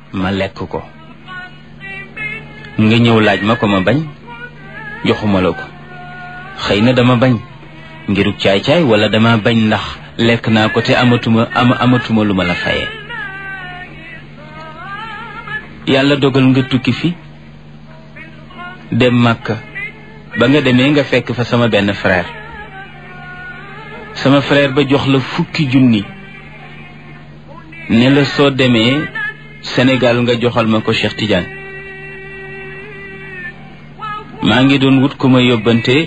ma lekk ko nga ñëw laaj ma ko ma bañ joxuma la ko xëy na dama bañ ngiruk caay-caay wala dama bañ ndax lekk naa ko te amatuma am amatuma lu ma la fayee yàlla dogal nga tukki fi dem Makka ba nga demee nga fekk fa sama benn frère sama frère ba jox la fukki junni ne la soo demee Sénégal nga joxal ma ko Cheikh Tidiane maa ngi doon wut ku ma yóbbante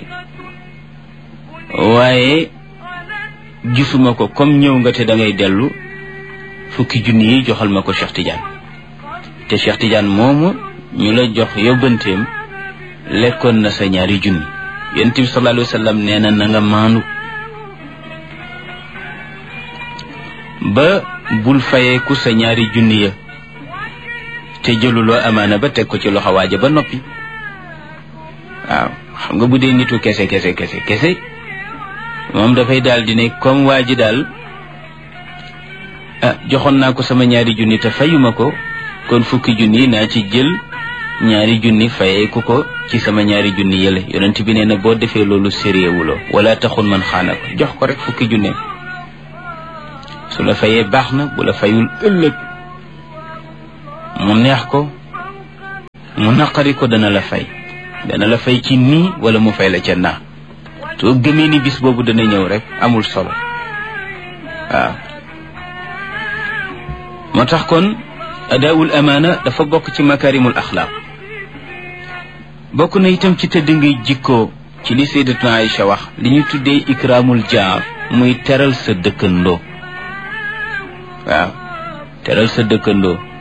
waaye gisuma ko comme ñëw nga te da ngay dellu fukki junni yi joxal ma ko Cheikh Tidiane te Cheikh Tidiane moomu ñu la jox yóbbanteem lekkoon na sa ñaari junni yonent bi sallallahu alayhi wa sallam nee na na nga maandu ba bul fayeeku sa ñaari junni ya te jëluloo amaana ba teg ko ci loxo waaja ba noppi waaw xam nga bu dee nitu kese kese kese kese moom dafay daal di ne comme waa ji daal ah joxoon naa ko sama ñaari junni te fayuma ko kon fukki junni naa ci jël ñaari junni fayeeku ko ci sama ñaari junni yële yonent bi nee na boo defee loolu sériewuloo wala taxul man xaana ko jox ko rek fukki junne su la fayee baax na bu la fayul ëllëg mu neex ko mu naqari ko dana la fay dana la fay ci nii wala mu fay la ca naa soo gëmee ni bis boobu dana ñëw rek amul solo waaw moo tax kon adaawul amaana dafa bokk ci makarimul axlaaq bokk na itam ci tëdd ngay jikkoo ci li sayyidatuna Aïcha wax li ñu tuddee ikraamul jaar muy teral sa dëkkandoo waaw teral sa dëkkandoo